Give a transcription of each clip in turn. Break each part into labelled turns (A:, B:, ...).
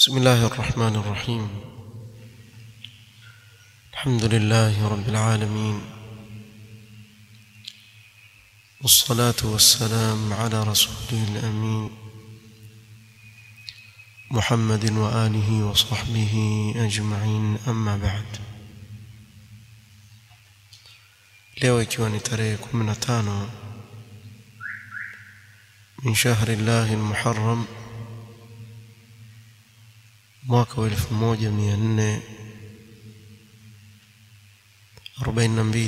A: بسم الله الرحمن الرحيم الحمد لله رب العالمين والصلاة والسلام على رسوله الأمين محمد وآله وصحبه أجمعين أما بعد leo ikiwa ni tarehe 15 min shahri llahi almuharram mwaka wa 1442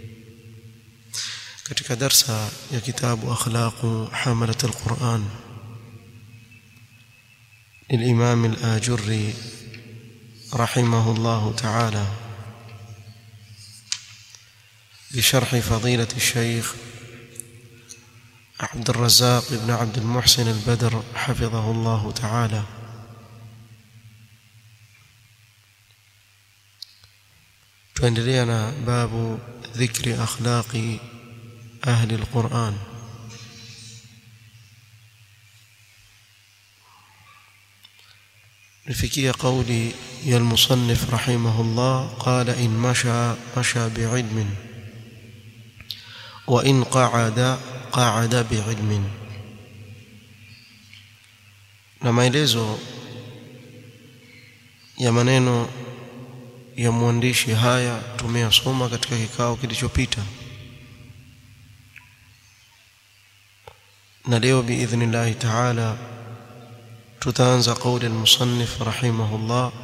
A: katika darsa ya kitabu akhlaqu hamalat alquran للإمام الآجري رحمه الله تعالى بشرح فضيلة الشيخ عبد الرزاق بن عبد المحسن البدر حفظه الله تعالى tuendelea باب ذكر أخلاق أهل القرآن نفكي قولي يا المصنف رحمه الله قال إن مشى مشى بعلم وإن قعد قعد بعلم na maelezo ya maneno ya mwandishi haya tumeyasoma katika kikao kilichopita na leo biidhnillahi taala tutaanza qauli almusannif rahimahullah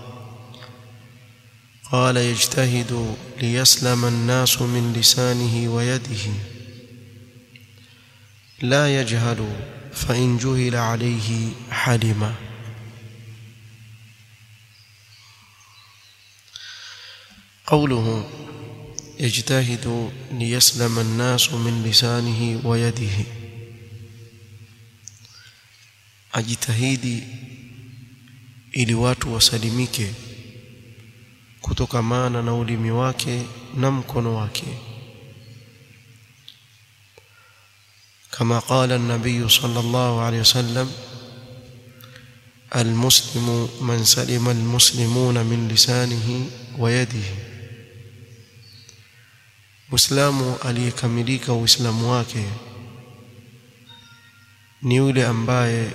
A: قال يجتهد ليسلم الناس من لسانه ويده لا يجهل فإن جهل عليه حلم قوله يجتهد ليسلم الناس من لسانه ويده ajitahidi ili watu wasalimike kutokamana na ulimi wake na mkono wake kama qala an-nabiy sallallahu alayhi wasallam المسلم من سلم المسلمون من لسانه ويده مسلم aliyekamilika uislamu wake ni yule ambaye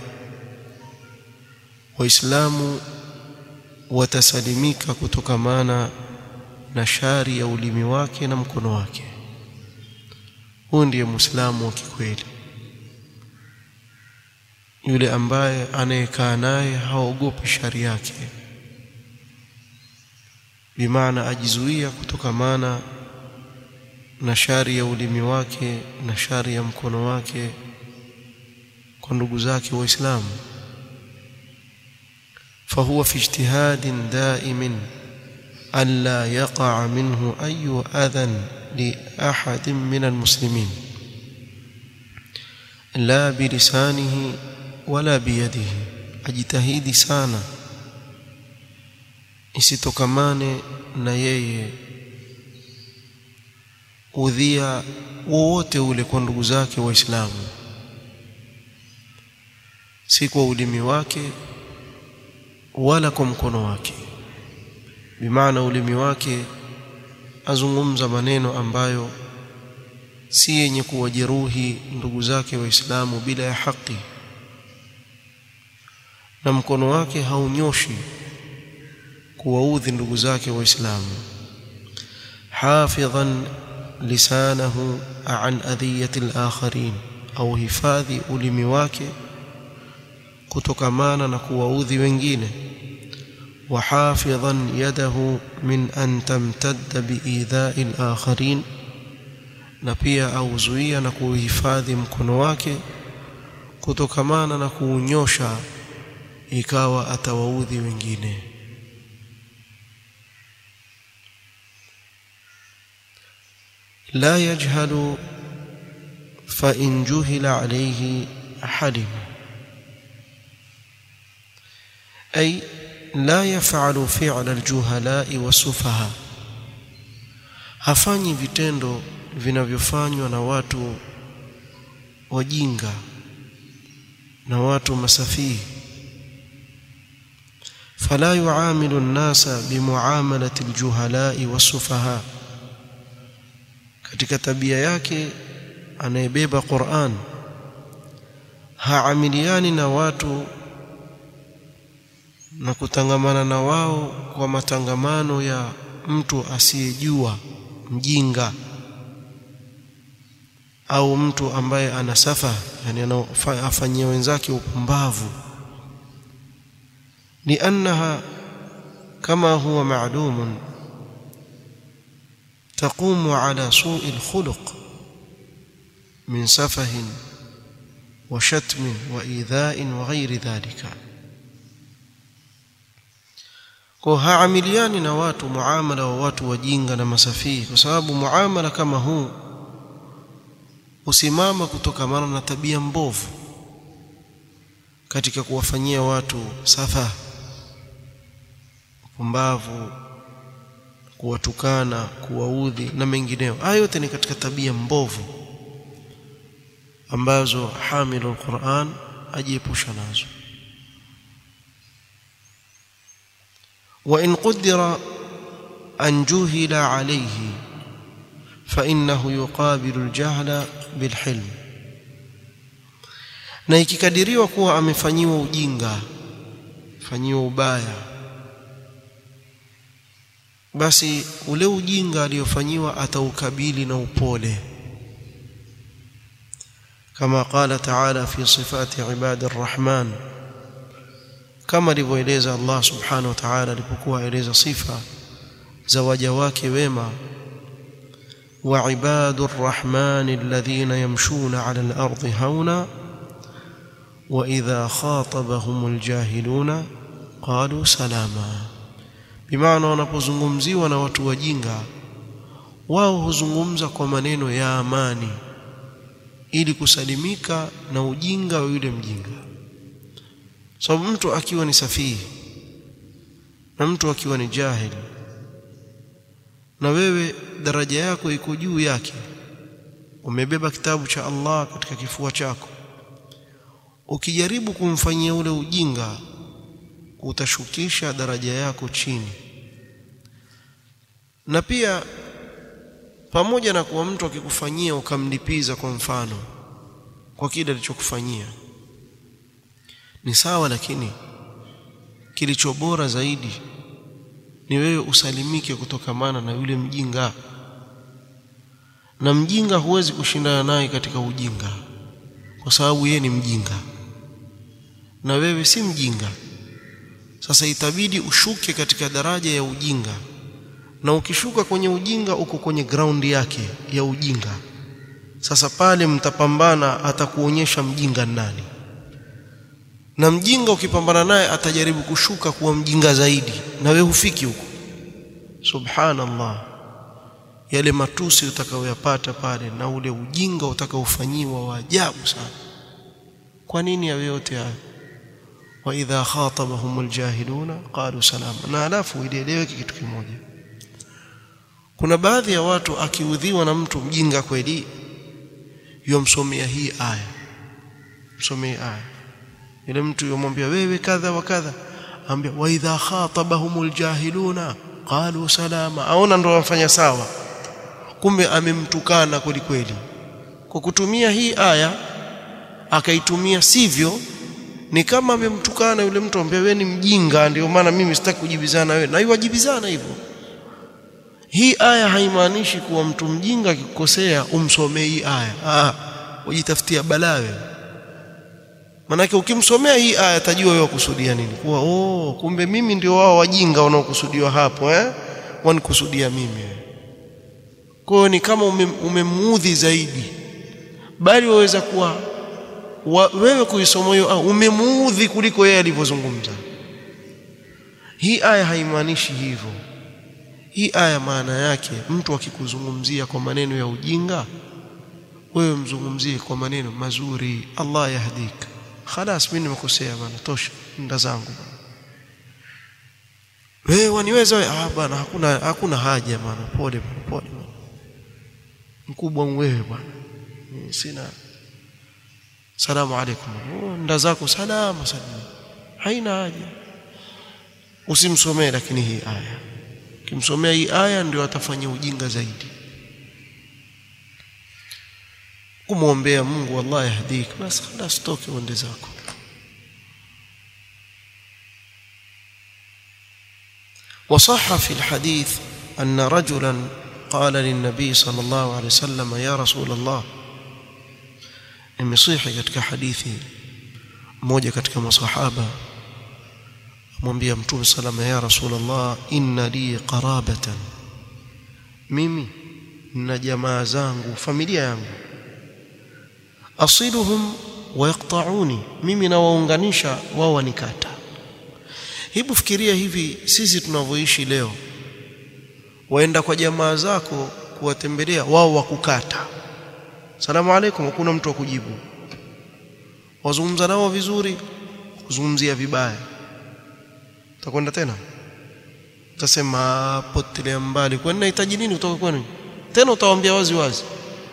A: waislamu watasalimika kutokamana na shari ya ulimi wake na mkono wake huyu ndiye muislamu wa kikweli yule ambaye anayekaa naye haogopi shari yake bimaana ajizuia kutokamana na shari ya ulimi wake na shari ya mkono wake kwa ndugu zake waislamu فهو في اجتهاد دائم ألا يقع منه أي أذى لأحد من المسلمين لا بلسانه ولا بيده أجتهيد سانا isitokamane na yeye udhia wowote ule kwa ndugu zake waislamu si kwa ulimi wake wala kwa mkono wake bimaana ulimi wake azungumza maneno ambayo si yenye kuwajeruhi ndugu zake waislamu bila ya haki na mkono wake haunyoshi kuwaudhi ndugu zake waislamu hafidhan lisanahu an adhiyati al-akharin au hifadhi ulimi wake kutokamana na kuwaudhi wengine وحافظا يده من أن تمتد بإيذاء الآخرين na pia auzuia na kuhifadhi mkono wake kutokamana na kuunyosha ikawa atawaudhi wengine la yajhalu fa in juhila alayhi halim ay la yafalu fi'la aljuhalai wasufaha hafanyi vitendo vinavyofanywa na watu wajinga na watu masafihi فلا يعامل الناس بمعاملة الجهلاء والسفهاء katika tabia yake anayebeba Qur'an haamiliani na watu na kutangamana na wao kwa matangamano ya mtu asiyejua mjinga au mtu ambaye ana safa yani anafanyia wenzake upumbavu liannaha kama huwa ma'lum تقوم على سوء الخلق من سفه وشتم وإيذاء وغير ذلك kwa haamiliani na watu muamala wa watu wajinga na masafihi kwa sababu muamala kama huu usimama kutokamana na tabia mbovu katika kuwafanyia watu safa upumbavu kuwatukana kuwaudhi na mengineyo haya yote ni katika tabia mbovu ambazo hamilu alquran ajiepusha nazo وإن قدر أن جهل عليه فإنه يقابل الجهل بالحلم na ikikadiriwa kuwa amefanyiwa ujinga fanyiwa ubaya basi ule ujinga aliyofanyiwa ataukabili na upole kama qala taala fi sifati ibadi arrahman kama alivyoeleza Allah subhanahu wa ta'ala alipokuwa eleza sifa za waja wake wema wa ibadur rahman alladhina yamshuna 'ala al-ardi hauna wa idha khatabahumul jahiluna qalu salama bimaana wanapozungumziwa na watu wajinga wao huzungumza kwa maneno ya amani ili kusalimika na ujinga wa yule mjinga sababu so, mtu akiwa ni safihi na mtu akiwa ni jahili na wewe daraja yako iko juu yake umebeba kitabu cha Allah katika kifua chako ukijaribu kumfanyia ule ujinga utashukisha daraja yako chini na pia pamoja na kuwa mtu akikufanyia ukamlipiza kwa mfano kwa kile alichokufanyia ni sawa lakini kilicho bora zaidi ni wewe usalimike kutokamana na yule mjinga na mjinga huwezi kushindana naye katika ujinga kwa sababu yeye ni mjinga na wewe si mjinga sasa itabidi ushuke katika daraja ya ujinga na ukishuka kwenye ujinga uko kwenye ground yake ya ujinga sasa pale mtapambana atakuonyesha mjinga nani na mjinga ukipambana naye atajaribu kushuka kuwa mjinga zaidi na wewe hufiki huko subhanallah yale matusi utakayoyapata pale na ule ujinga utakaofanyiwa wa ajabu sana kwa nini yawe yote haya wa idha khatabahum aljahiluna qalu salama na alafu ieleweke kitu kimoja kuna baadhi ya watu akiudhiwa na mtu mjinga kweli yomsomea hii aya msomee aya yule mtu yomwambia wewe kadha wa kadha ambia wa idha khatabahum aljahiluna qalu salama aona ndo wafanya sawa kumbe amemtukana kweli kweli kwa kutumia hii aya akaitumia sivyo ni kama amemtukana yule mtu ambaye wewe ni mjinga ndio maana mimi sitaki kujibizana wewe na iwajibizana hivyo hii aya haimaanishi kuwa mtu mjinga akikosea umsomee hii aya ah ujitafutia balaa wewe manake ukimsomea hii aya atajua wewe kusudia nini kuwa oh kumbe mimi ndio wao wajinga wanaokusudiwa hapo eh wanikusudia mimi kwa hiyo ni kama umemuudhi ume zaidi bali waweza kuwa wa, wewe kuisoma hiyo umemuudhi kuliko yeye alivyozungumza hii aya haimaanishi hivyo hii aya maana yake mtu akikuzungumzia kwa maneno ya ujinga wewe mzungumzie kwa maneno mazuri Allah yahdika خلاص mimi nimekosea bana tosha nda zangu wewe waniweza wewe ah bana hakuna hakuna haja bana pole pole mkubwa wewe bwana sina salamu alaykum nda zako salama salama haina haja usimsomee lakini hii aya ukimsomea hii aya ndio atafanya ujinga zaidi kumwombea Mungu wallahi yahdik basi خلاص toke uende zako وصح في الحديث أن رجلا قال للنبي صلى الله عليه وسلم يا رسول الله imesihi katika hadithi mmoja katika masahaba amwambia mtume salama ya rasulullah inna li qarabatan mimi na jamaa zangu familia yangu asiluhum wa yaqta'uni mimi nawaunganisha wao wanikata hebu fikiria hivi sisi tunavyoishi leo waenda kwa jamaa zako kuwatembelea wao wakukata salamu alaikum hakuna mtu wa kujibu wazungumza nao vizuri kuzungumzia vibaya utakwenda tena utasema potelea mbali kwani nahitaji nini kutoka kwenu tena utawaambia wazi wazi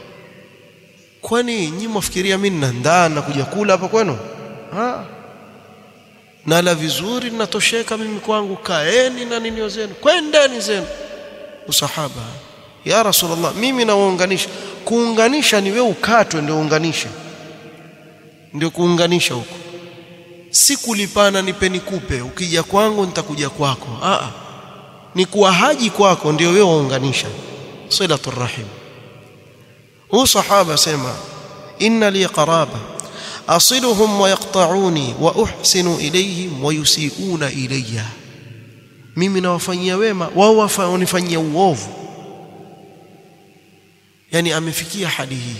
A: kwani nyinyi mwafikiria mimi nina ndaa na kuja kula hapa kwenu ah nala vizuri natosheka mimi kwangu kaeni na nini zenu kwendeni zenu usahaba ya rasulullah mimi nawaunganisha kuunganisha ni wewe ukatwe ndio unganishe ndio kuunganisha huko si kulipana nipe nikupe ukija kwangu nitakuja kwako a ni kuwahaji kwako ndio wewe waunganisha silatul rahim huu sahaba sema inna li qaraba asiluhum wa yaqta'uni wa uhsinu ilayhim wa yusi'una ilayya mimi nawafanyia wema wao wanifanyia uovu yani amefikia hadi hii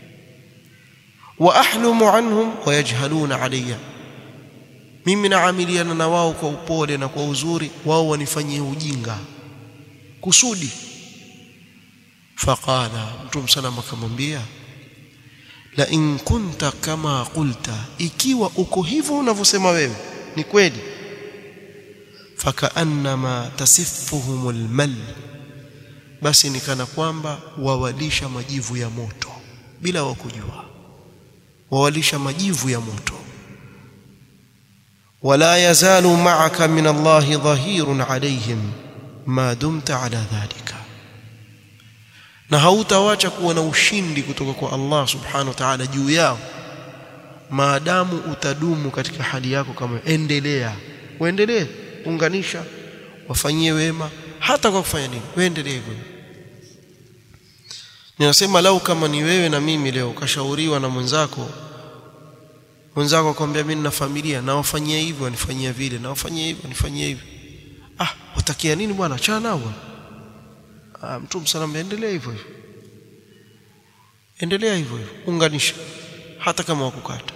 A: wa ahlumu anhum wa yajhaluna alayya mimi naamiliana na wao kwa upole na kwa uzuri wao wanifanyie ujinga kusudi faqala mtume salama akamwambia la in kunta kama qulta ikiwa uko hivyo unavyosema wewe ni kweli fakaannama tasiffuhum almal basi ni kana kwamba wawalisha majivu ya moto bila wakujua wawalisha majivu ya moto wala yazalu ma'aka min Allahi dhahirun alayhim ma dumta ala dhalika na hautawacha kuwa na ushindi kutoka kwa Allah subhanahu wa ta'ala juu yao maadamu utadumu katika hali yako kama endelea uendelee unganisha wafanyie wema hata kwa kufanya nini uendelee hivyo ninasema lau kama ni wewe na mimi leo ukashauriwa na mwenzako mwenzako akwambia mimi nina familia na wafanyia hivyo wanifanyia vile na wafanyia hivyo wanifanyia hivyo ah utakia nini bwana achana nao bwana ah mtume sallam endelea hivyo hivyo endelea hivyo hivyo unganisha hata kama wakukata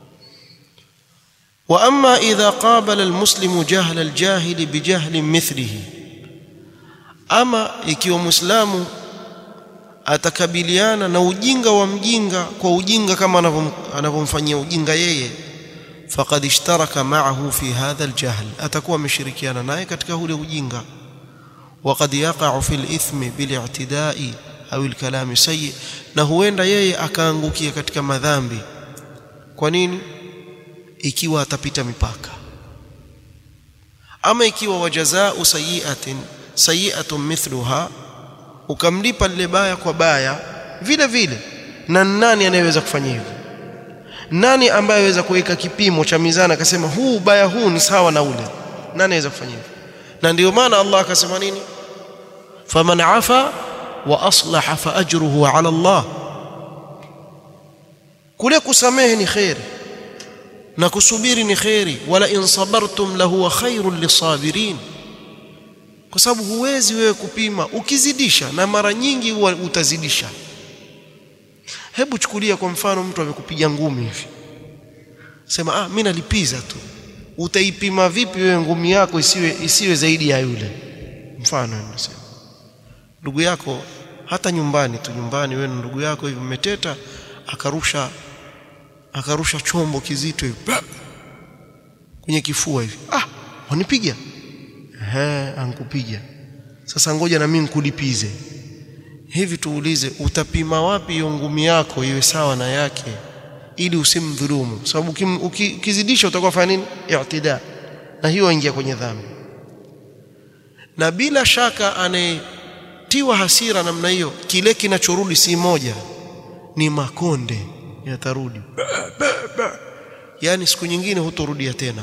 A: واما اذا قابل المسلم جهل الجاهل بجهل مثله ama ikiwa muislamu atakabiliana na ujinga wa mjinga kwa ujinga kama anavyomfanyia ujinga yeye faqad ishtaraka ma'ahu fi hadha aljahl atakuwa ameshirikiana naye katika ule ujinga وقد يقع في الإثم بالاعتداء أو الكلام سيء na huenda yeye akaangukia katika madhambi kwa nini ikiwa atapita mipaka ama ikiwa wajazaa sayiatin sayiatun mithluha ukamlipa lile baya kwa baya vile vile na nani anayeweza kufanya hivyo nani ambaye aweza kuweka kipimo cha mizani akasema huu baya huu ni sawa na ule nani anaweza kufanya hivyo na ndio maana Allah akasema nini faman afa wa aslaha fa ajruhu ala Allah kule kusamehe ni khairi na kusubiri ni khairi wala in sabartum lahu khairul lisabirin kwa sababu huwezi wewe kupima ukizidisha na mara nyingi huwa utazidisha hebu chukulia kwa mfano mtu amekupiga ngumi hivi sema ah mimi nalipiza tu utaipima vipi wewe ngumi yako isiwe isiwe zaidi ya yule mfano nasema ndugu yako hata nyumbani tu nyumbani wewe ndugu yako hivi mmeteta akarusha akarusha chombo kizito hivi kwenye kifua hivi ah wanipiga ehe ankupiga sasa ngoja na mimi nikulipize hivi tuulize utapima wapi hiyo ngumi yako iwe sawa na yake ili usimdhulumu sababu ukizidisha utakuwa fanya nini i'tida na hiyo ingia kwenye dhambi na bila shaka anayetiwa hasira namna hiyo kile kinachorudi si moja ni makonde yatarudi yaani siku nyingine hutorudia tena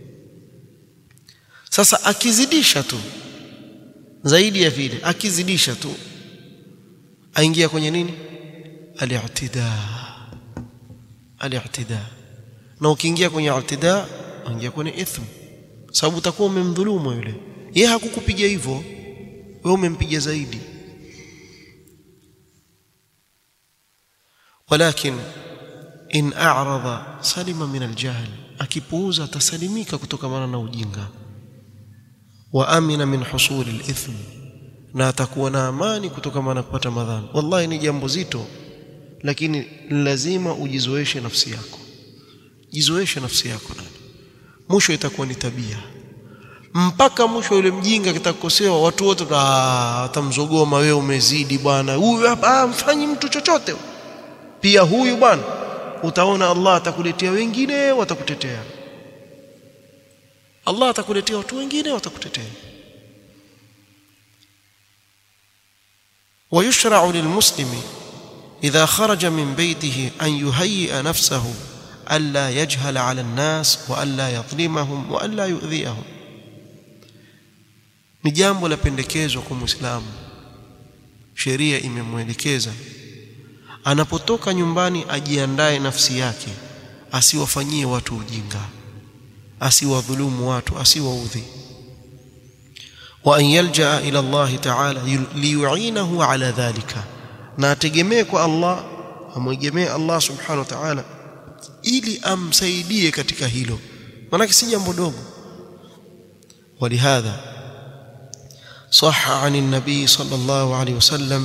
A: sasa akizidisha tu zaidi ya vile akizidisha tu aingia kwenye nini al-i'tida al-i'tida na ukiingia kwenye i'tida aingia kwenye ithm sababu utakuwa umemdhulumu yule yeye hakukupiga hivyo wewe umempiga zaidi walakin in a'rada salima min aljahl akipuuza atasalimika kutokana na ujinga wa amina min husul alithm na atakuwa na amani kutokana na kupata madhara wallahi ni jambo zito lakini lazima ujizoeshe nafsi yako jizoeshe nafsi yako nani mwisho itakuwa ni tabia mpaka mwisho yule mjinga kitakosewa watu wote watamzogoma wewe umezidi bwana huyu hapa mfanyi mtu chochote pia huyu bwana utaona Allah atakuletea wengine watakutetea Allah atakuletea watu wengine watakutetea ويشرع للمسلم إذا خرج من بيته أن يهيئ نفسه ألا يجهل على الناس وألا يظلمهم وألا يؤذيهم ni jambo la pendekezwa kwa Muislamu sheria imemwelekeza anapotoka nyumbani ajiandae nafsi yake asiwafanyie watu ujinga asiwadhulumu watu asiwaudhi wa an yalja ila Allah ta'ala liyu'inahu ala dhalika na ategemee kwa Allah amwegemee Allah subhanahu wa ta'ala ili amsaidie katika hilo maana si jambo dogo ولهذا صح عن النبي صلى الله عليه وسلم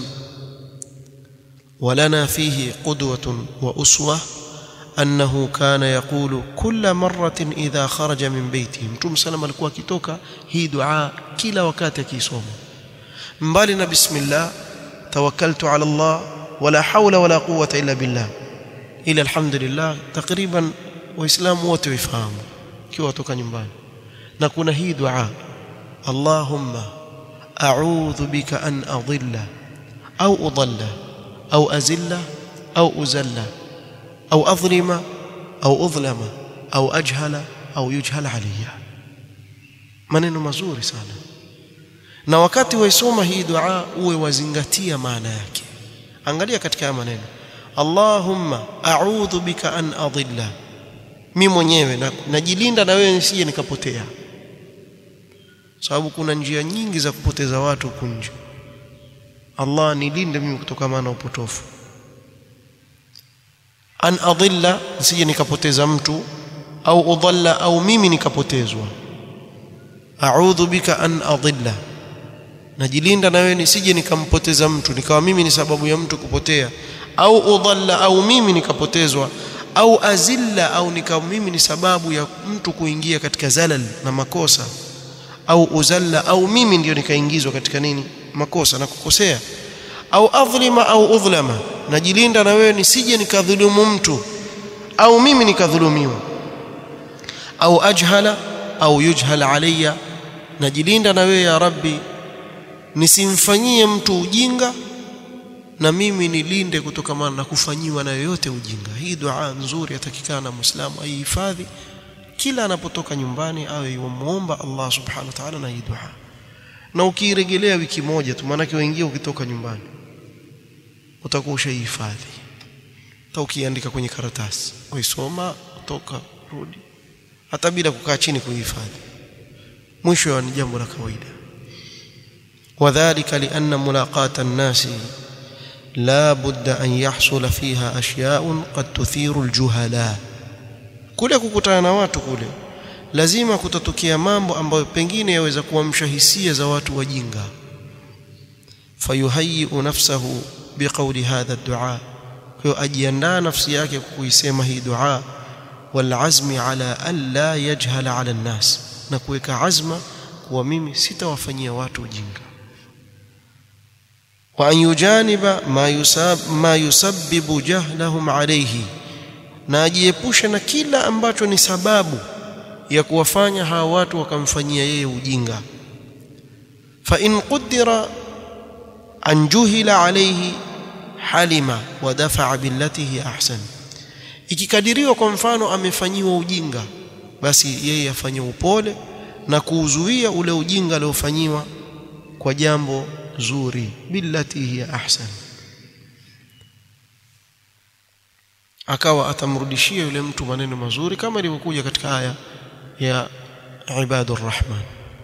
A: ولنا فيه قدوة وأسوة أنه كان يقول كل مرة إذا خرج من بيته متوم سلام alikuwa akitoka hii dua kila wakati akisoma mbali na bismillah tawakkaltu ala Allah wala hawla wala quwwata illa billah ila alhamdulillah takriban waislamu wote wafahamu kiwa watoka nyumbani na kuna hii dua Allahumma a'udhu bika an adilla au udalla au azilla au uzalla au adhlima au udhlama au ajhala au yujhala alayya maneno mazuri sana na wakati waisoma hii dua uwe wazingatia maana yake angalia katika maneno Allahumma a'udhu bika an adilla mimi mwenyewe najilinda na wewe nisije nikapotea sababu kuna njia nyingi za kupoteza watu huku nje Allah nilinde mimi kutokana na upotofu an adilla nisije nikapoteza mtu au udhalla au mimi nikapotezwa a'udhu bika an adilla najilinda na wewe nisije nikampoteza mtu nikawa mimi ni sababu ya mtu kupotea au udhalla au mimi nikapotezwa au azilla au nikawa mimi ni sababu ya mtu kuingia katika zalal na makosa au uzalla au mimi ndio nikaingizwa katika nini makosa na kukosea au adhlima au udhlama najilinda na wewe nisije nikadhulumu mtu au mimi nikadhulumiwa au ajhala au yujhal alayya najilinda na wewe ya rabbi nisimfanyie mtu ujinga na mimi nilinde kutokana na kufanyiwa na yoyote ujinga hii dua nzuri yatakikana na muislamu aihifadhi kila anapotoka nyumbani awe yumuomba Allah subhanahu wa ta'ala na hii dua na ukiirejelea wiki moja tu maana uingia ukitoka nyumbani utakuwa ushahifadhi hata ukiandika kwenye karatasi uisoma toka rudi hata bila kukaa chini kuhifadhi mwisho ni jambo la kawaida wadhālika lianna mulaqata an-nasi la budda an yahsula fiha ashya'un qad tuthiru al-juhala kule kukutana na watu kule lazima kutatokea mambo ambayo pengine yaweza kuamsha hisia za watu wajinga fayuhayyi nafsahu biqawli hadha ad-du'a kwa ajiandaa nafsi yake kuisema hii dua wal azmi ala an la yajhala ala an-nas na kuweka azma kuwa mimi sitawafanyia watu ujinga wa an yujaniba ma yusab ma yusabbibu jahlahum alayhi na ajiepushe na kila ambacho ni sababu ya kuwafanya hawa watu wakamfanyia yeye ujinga فإن قدر أن جهل عليه حلم ودفع بالتي هي أحسن ikikadiriwa kwa mfano amefanyiwa ujinga basi yeye afanye upole na kuuzuia ule ujinga aliofanyiwa kwa jambo zuri billati hiya ahsan akawa atamrudishia yule mtu maneno mazuri kama ilivyokuja katika aya ya ibadur rahman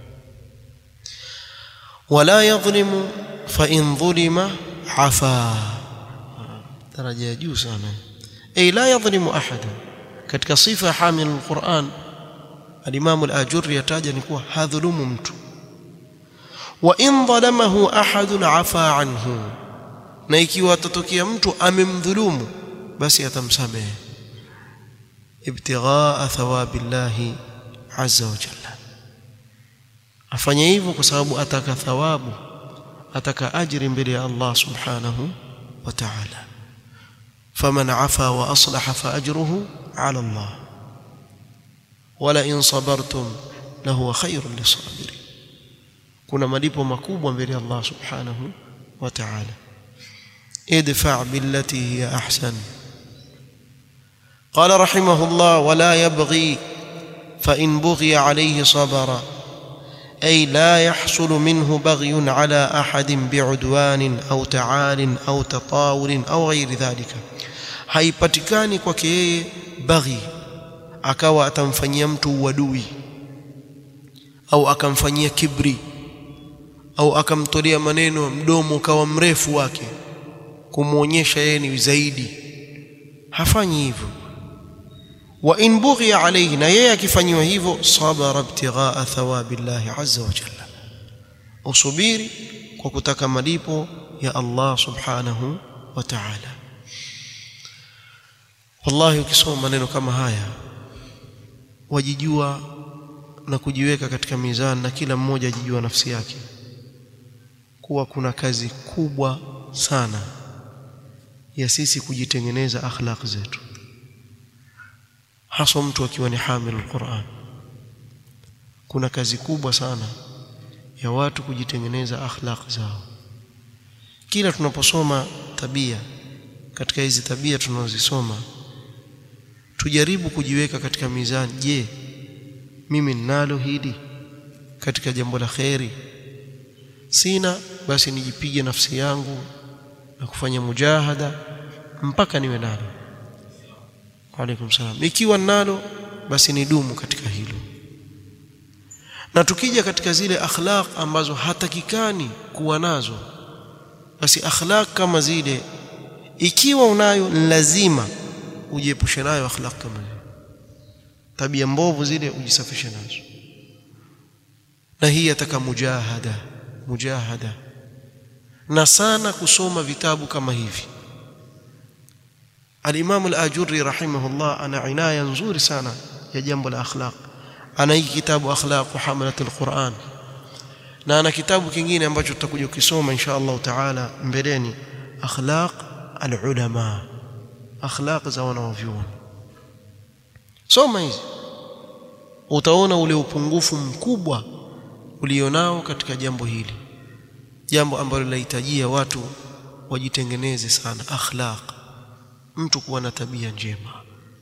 A: wala yadhlimu fa in dhulima afa daraja ya juu sana ay la yadhlimu ahada katika sifa ya hamil alquran al-imam al-ajurri yataja ni kuwa hadhulumu mtu wa in dhalamahu ahadun afa anhu na ikiwa atatokea mtu amemdhulumu basi atamsamehe ibtighaa thawabillahi azza wa jalla afanye hivyo kwa sababu ataka thawabu ataka ajiri mbele ya Allah subhanahu wa ta'ala faman afa wa aslaha fa ajruhu ala Allah wala in sabartum lahu khairun lisabirin kuna malipo makubwa mbele ya Allah subhanahu wa ta'ala idfa billati hiya ahsan قال رحمه الله ولا يبغي فإن بغي عليه صبر أي لا يحصل منه بغي على أحد بعدوان أو تعال أو تطاول أو غير ذلك haipatikani kwake yeye baghi akawa atamfanyia mtu uadui au akamfanyia kibri au akamtolea maneno mdomo ukawa mrefu wake kumwonyesha yeye ni zaidi hafanyi hivyo wa in bughiya alayhi na yeye akifanyiwa hivyo sabara ibtighaa thawabi llahi azza wa jalla usubiri kwa kutaka malipo ya Allah subhanahu wa ta'ala wallahi ukisoma maneno kama haya wajijua na kujiweka katika mizani na kila mmoja ajijua nafsi yake kuwa kuna kazi kubwa sana ya sisi kujitengeneza akhlaq zetu hasa mtu akiwa ni hamil alquran kuna kazi kubwa sana ya watu kujitengeneza akhlaq zao kila tunaposoma tabia katika hizi tabia tunazosoma tujaribu kujiweka katika mizani je mimi ninalo hili katika jambo la kheri sina basi nijipige nafsi yangu na kufanya mujahada mpaka niwe nalo Waalaikum salam. Ikiwa nalo basi nidumu katika hilo. Na tukija katika zile akhlaq ambazo hatakikani kuwa nazo, basi akhlaq kama zile ikiwa unayo lazima ujiepushe nayo akhlaq kama zile. Tabia mbovu zile ujisafishe nazo. Na hii yataka mujahada, mujahada. Na sana kusoma vitabu kama hivi. Al-Imam Al-Ajurri rahimahullah ana inaya nzuri sana ya jambo la akhlaq. Ana hiki kitabu akhlaq hamalat al-Quran. Na ana kitabu kingine ambacho tutakuja kusoma insha Allah taala mbeleni akhlaq al-ulama. Akhlaq za wanavyuoni. Soma hizi. Utaona ule upungufu mkubwa ulionao katika jambo hili. Jambo ambalo linahitajia watu wajitengeneze sana akhlaq mtu kuwa na tabia njema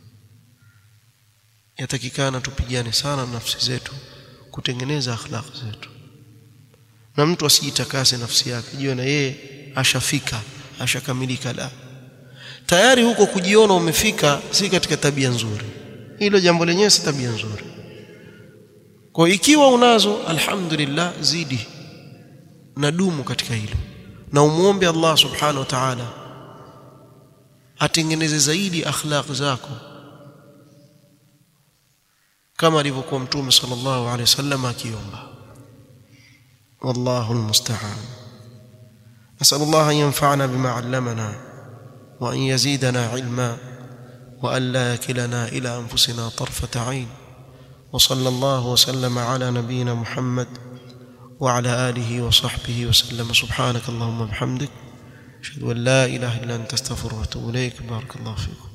A: yatakikana tupigane sana na nafsi zetu kutengeneza akhlaq zetu na mtu asijitakase nafsi yake jiwe na yeye ashafika ashakamilika la tayari huko kujiona umefika si katika tabia nzuri hilo jambo lenyewe si tabia nzuri kwa ikiwa unazo alhamdulillah zidi na dumu katika hilo na umuombe Allah subhanahu wa ta'ala atengeneze zaidi akhlaq zako kama alivyokuwa mtume sallallahu alaihi wasallam akiomba wallahu almusta'an nasal Allah an yanfa'ana bima 'allamana wa an yazidana 'ilma wa an la yakilana ila anfusina tarfata 'ain wa sallallahu wa sallama ala nabiyyina Muhammad wa ala alihi wa sahbihi wa sallam subhanakallahumma bihamdik أشهد أن لا إله إلا أنت أستغفرك وأتوب إليك بارك الله فيكم